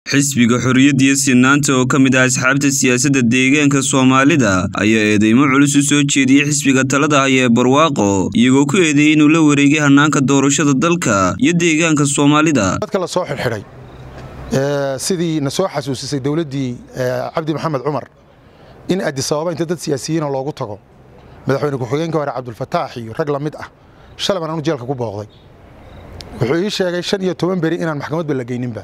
xisbiga xorriyadda iyo sinaanta oo ka mid ah asxaabta siyaasadda deegaanka soomaalida ayaa eedeymo culus u soo jeediyey xisbiga talada haya ee barwaaqo iyagoo ku eedeeyey inuu la wareegay hannaanka doorashada dalka iyo deegaanka soomaalida dadka la soo xidhxidhay sidii na soo xasuusisay dowladdii cabdi maxamed cumar in adisababa inta dad siyaasiyiina loogu tago madaxweyne ku-xigeenka hore cabdulfataax iyo rag la mid ah shalay baan anu jeelka ku booqday wuxuu ii sheegay shan iyo toban beri inaan maxkamadba la geyninba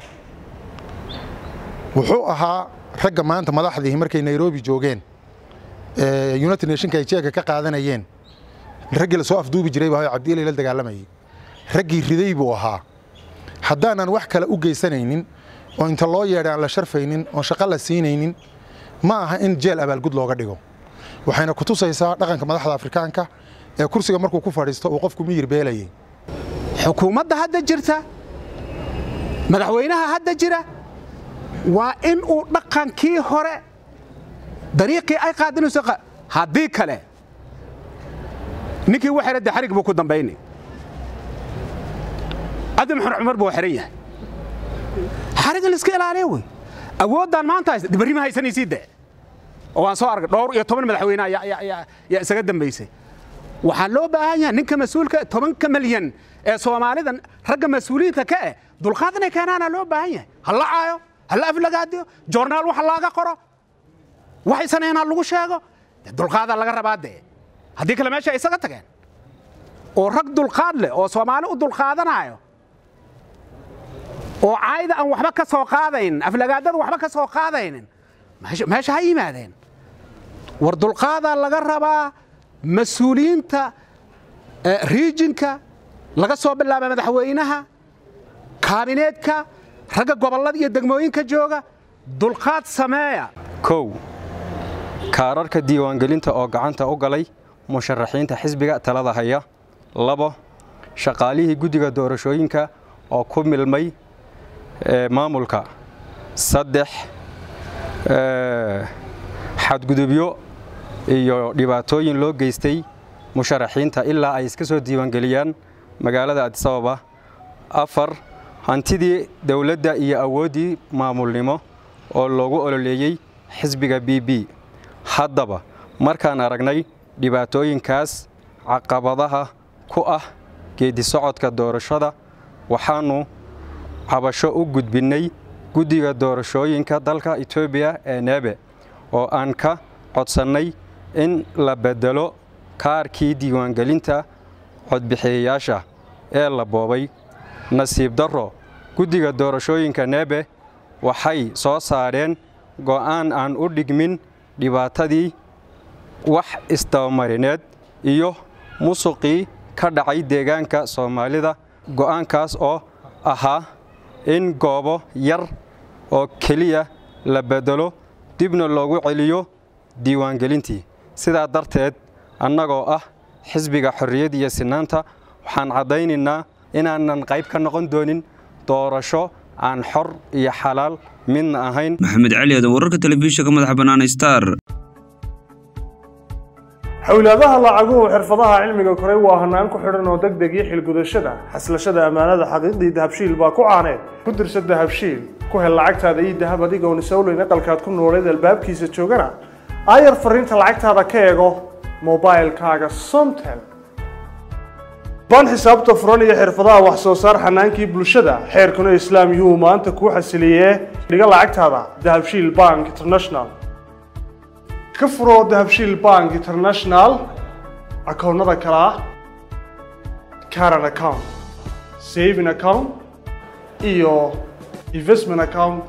wuxuu ahaa ragga maanta madaxdii markay nairobi joogeen united nationka ay jeelka ka qaadanayeen raggii lasoo afduubi jiray baa cabdiilay la dagaalamayay raggii riday buu ahaa haddaanan wax kale u geysanaynin oo inta loo yeedha aan la sharfaynin oon shaqo la siinaynin ma aha in jeel abaalgud looga dhigo waxayna ku tusaysaa dhaqanka madaxda afrikaanka ee kursiga markuu ku fadhiisto uu qofku miyir beelayay xukuumadda hadda jirta madaxweynaha hadda jira waa in uu dhaqankii hore dariiqii ay qaadinayso haddii kale ninkii waxere de xarig buu ku dambaynay cabdi maxamed cumar buu xiran yahay xariga laiska ilaaliya wey awooddaan maanta haysa barri ma haysanaysii de oo waan soo argay dhowr iyo toban madaxweyne yaa isaga dambaysay waxaa loo baahan yahay ninka mas-uulka tobanka malyan ee soomaalida ragga mas-uuliyiinta ka eh dulqaad inay keenaana loo baahan yahay ha la caayo ha la aflagaadiyo joornaal waxa laaga qoro waxay saneynaa lagu sheego dulqaadaa laga rabaa dee haddii kale meesha ay isaga tageen oo rag dulqaad leh oo soomaali u dulqaadanaayo oo caayda aan waxba ka soo qaadaynin aflagaadada waxba ka soo qaadaynin meesha ha yimaadeen war dulqaadaa laga rabaa mas-uuliyiinta riijinka laga soo bilaaba madaxweynaha kaabineedka ragga gobollada iyo degmooyinka jooga dulqaad sameeya kow kaararka diiwaangelinta oo gacanta u galay musharaxiinta xisbiga talada haya labo shaqaalihii guddiga doorashooyinka oo ku milmay maamulka saddex xadgudubyo iyo dhibaatooyin loo geystay musharaxiinta ilaa ay iska soo diiwaangeliyaan magaalada adisababa afar hantidii dowladda iyo awooddii maamulnimo oo loogu ololeeyey xisbiga b b haddaba markaan aragnay dhibaatooyinkaas caqabadaha ku ah geeddi socodka doorashada waxaannu cabasho u gudbinnay guddiga doorashooyinka dalka etoobiya ee neebe oo aan ka codsannay in la beddelo kaarkii diiwaangelinta codbixiyayaasha ee la boobay nasiib darro guddiga doorashooyinka neebe waxay soo saareen go'aan aan u dhigmin dhibaatadii wax isdabamarineed iyo musuqii ka dhacay deegaanka soomaalida go'aankaas oo ahaa in goobo yar oo keliya la beddelo dibna loogu celiyo diiwaangelintii sidaa darteed annagoo ah xisbiga xorriyad iyo sinaanta waxaan caddaynaynaa inaanan qayb ka noqon doonin doorasho aan xor iyo xalaal midna ahayn maxamed cali aadan wararka telefishinka madaxa bannaan star xowlaadaha lacaguhu xirfadaha cilmiga koray waa hanaan ku xidhan oo deg deg iyo xilgudashada xaslashada ammaanada xaqiiqdii dahabshiil baa ku caaneed ku dirsa dahabshiil ku hel lacagtaada ii dahab adigoon isowleyn aqalkaad ku nooleed albaabkiisa joogana aayar fariinta lacagtaada ka eego mobailkaaga somtel baan xisaabta furan iyo xirfadaha wax soo saar xanaankii bulshada xeerkuna islaam yuu maanta kuu xasiliyee dhiga lacagtaada dahabshiil bank international ka furoo dahabshiil bank international akoonnada kale ah caran account saving account iyo investment account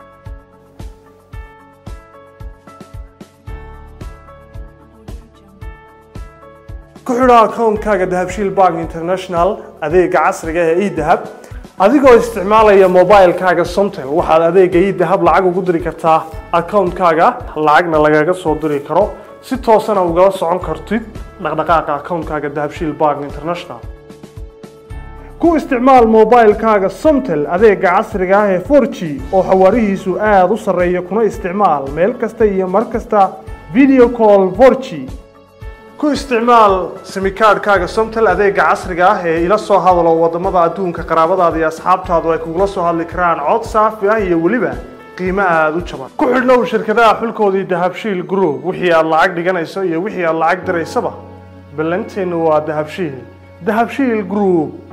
ku xidho akoonkaaga dahabshiil bank international adeega casriga ee edahab adigoo isticmaalaya mobilkaaga somtel waxaad adeega idahab lacag ugu diri kartaa akoonkaaga lacagna lagaga soo diri karo si toosana ugala socon kartid dhaqdhaqaaqa akoonkaaga dahabshiil bank international ku isticmaal mobilkaaga somtel adeega casriga ah ee 4g oo xawaarihiisu aada u sarreeya kuna isticmaal meel kasta iyo mar kasta video call 4g ku isticmaal simikaadhkaaga somtel adeega casriga ah ee ila soo hadalo wadamada adduunka qaraabadaada iyo asxaabtaadu ay kugula soo hadli karaan cod saafi ah iyo weliba qiimo aada u jaban ku xidhnow shirkadaha xulkoodii dahabshiil group wixii aad lacag dhiganayso iyo wixii aad lacag diraysaba ballanteennu waa dahabshiil dahabshiil group